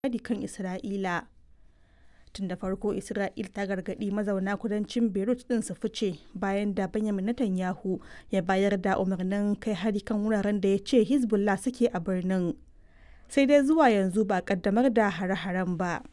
hari kan Isra'ila. Tun da farko Isra'il ta gargaɗi mazauna kudancin Beirut ɗin su fice bayan da Benjamin Netanyahu ya bayar da umarnin kai hari kan wuraren da ya ce Hezbollah suke a birnin. Sai dai zuwa yanzu ba kaddamar da hare-haren ba.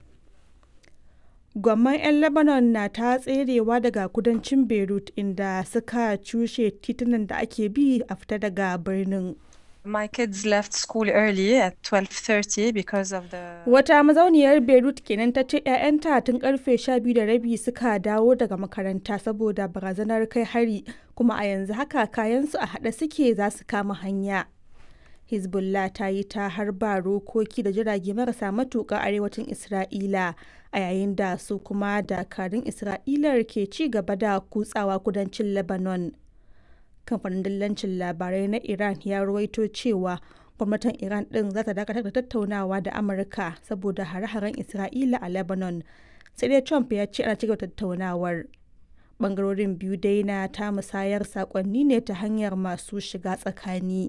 Gwamman 'yan Lebanon na ta tserewa daga kudancin Beirut inda suka cushe titunan da ake bi a fita daga birnin. My kids left school early at 12:30 because of the Wata mazauniyar Beirut kenan ta ce 'ya'yanta tun karfe 12 da rabi suka dawo daga makaranta saboda barazanar kai hari kuma a yanzu haka kayansu a haɗe suke za su kama hanya. Hezbollah ta yi ta harba rokoki da jirage marasa matuƙa arewacin Isra'ila a yayin da su kuma dakarun Isra'ilar ke ci gaba da kutsawa kudancin Lebanon. Kamfanin dillancin labarai na Iran ya ruwaito cewa gwamnatin Iran ɗin za ta dakatar da tattaunawa da Amurka saboda hare-haren Isra'ila a Lebanon. Sai dai Trump ya ce ana cigaba tattaunawar. Bangarorin biyu dai na ta musayar sakonni ne ta hanyar masu shiga tsakani.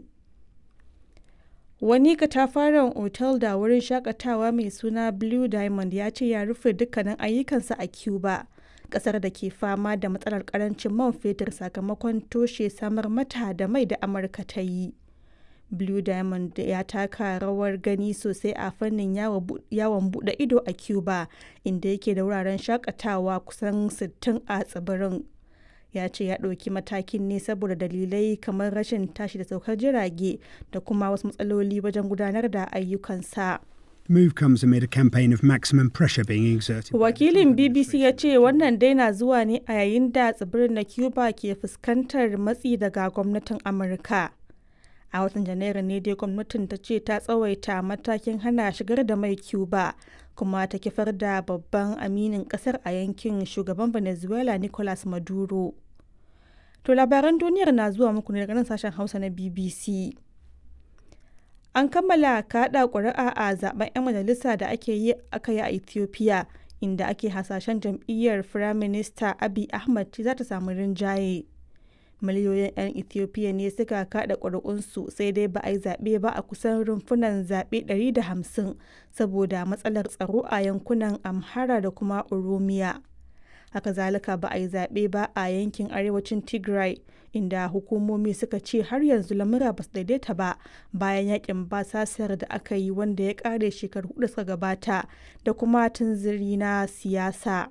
Wani katafaren otal da wurin shakatawa mai suna Blue Diamond ya ce ya rufe dukkanin ayyukansa a Cuba, kasar da ke fama da matsalar karancin man fetur sakamakon toshe samar mata da mai da Amurka ta yi. Blue Diamond ya taka rawar gani sosai a fannin yawon bude ido a Cuba, inda yake da wuraren shakatawa kusan 60 a tsibirin. ya ce ya ɗauki matakin ne saboda dalilai kamar rashin tashi da saukar jirage da kuma wasu matsaloli wajen gudanar da ayyukansa. move comes amid a campaign of maximum pressure being exerted. Wakilin BBC ya ce wannan dai na zuwa ne a yayin da tsibirin na Cuba ke fuskantar matsi daga gwamnatin Amurka. A watan Janairu ne dai gwamnatin ta ce ta tsawaita matakin hana shigar da mai Cuba kuma ta kifar da babban aminin kasar a yankin shugaban Venezuela Nicolas Maduro. To labaran duniyar na zuwa muku ne daga nan sashen Hausa na BBC. An kammala kaɗa ƙuri'a a zaben 'yan majalisa da ake yi aka yi a Ethiopia inda ake hasashen jam'iyyar Firaminista Abiy Ahmed za ta samu rinjaye. Miliyoyin 'yan Ethiopia ne suka kaɗa ƙuri'unsu sai dai ba a yi zaɓe ba a kusan rumfunan zaɓe 150 saboda matsalar tsaro a yankunan Amhara da kuma Oromiya. haka zalika ba a yi zaɓe ba a yankin arewacin tigray inda hukumomi suka ce har yanzu lamura ba su daidaita ba bayan yakin basasar da aka yi wanda ya ƙare shekaru hudu suka gabata da kuma tunziri na siyasa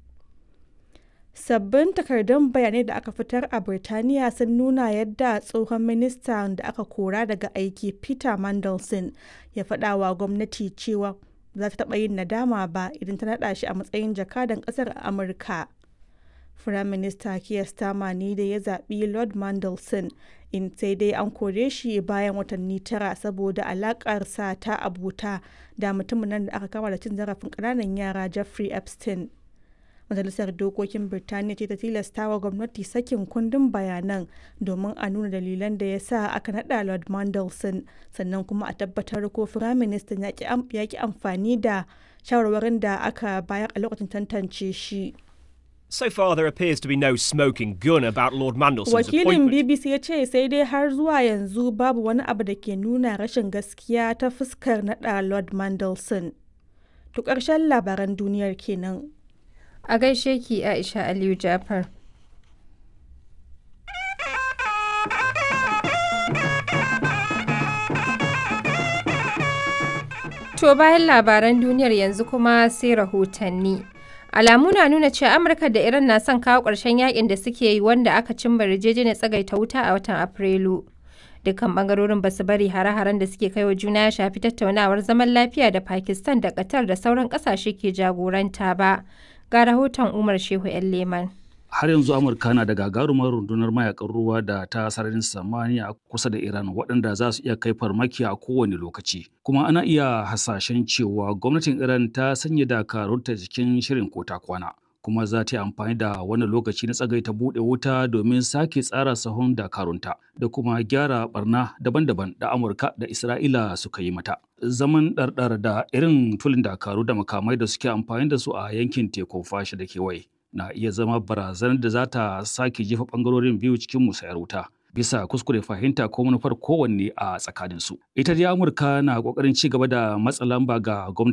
sabbin takardun bayanai da aka fitar a birtaniya sun nuna yadda tsohon minista da aka kora daga aiki peter mandelson ya faɗa wa gwamnati cewa za ta taɓa yin nadama ba idan ta naɗa shi a matsayin jakadan ƙasar a Amurka. Firaminista Keir Starmer ne da ya zaɓi Lord Mandelson in sai dai an kore shi bayan watanni tara saboda alaƙarsa ta abuta da mutumin nan da aka kama da cin zarafin ƙananan yara Jeffrey Epstein. Majalisar Dokokin Birtaniya ce ta tilasta wa gwamnati sakin kundin bayanan domin a nuna dalilan da ya sa aka naɗa Lord Mandelson sannan kuma a tabbatar ko Firaministan ya ki amfani da shawarwarin da aka bayar a lokacin tantance shi. So far, there appears to be no smoking gun about Lord Mandelson's Wakilin appointment. BBC ya ce sai dai har zuwa yanzu babu wani abu da ke nuna rashin gaskiya ta fuskar naɗa Lord Mandelson. To ƙarshen labaran duniyar kenan. A gaishe ki Aisha Aliyu Jafar. To bayan labaran duniyar yanzu kuma sai rahotanni. Alamu na nuna cewa Amurka da Iran na son kawo ƙarshen yakin da suke yi wanda aka cimma yarjejeniyar tsagaita wuta a watan Afrilu. Dukkan bangarorin ba su bari hare-haren da suke kai wa juna ya shafi tattaunawar zaman lafiya da Pakistan da Qatar da sauran ƙasashe ke jagoranta ba. Ga rahoton Umar Shehu 'yan Leman. har yanzu amurka na da gagarumar rundunar mayakan ruwa da ta sararin samaniya kusa da iran waɗanda za su iya kai farmaki a kowane lokaci kuma ana iya hasashen cewa gwamnatin iran ta sanya dakarunta cikin shirin kota kwana kuma za ta yi amfani da wani lokaci na tsagaita buɗe wuta domin sake tsara sahun dakarunta da kuma gyara barna daban-daban da amurka da isra'ila suka yi mata zaman ɗarɗar da irin tulin dakaru da makamai da suke amfani da su a yankin tekun fashi da kewaye na iya zama barazanar da za ta sake jefa bangarorin biyu cikin musayar wuta bisa kuskure fahimta ko manufar kowanne a tsakaninsu. Ita dai Amurka na ƙoƙarin ci gaba da matsa lamba ga gwamnati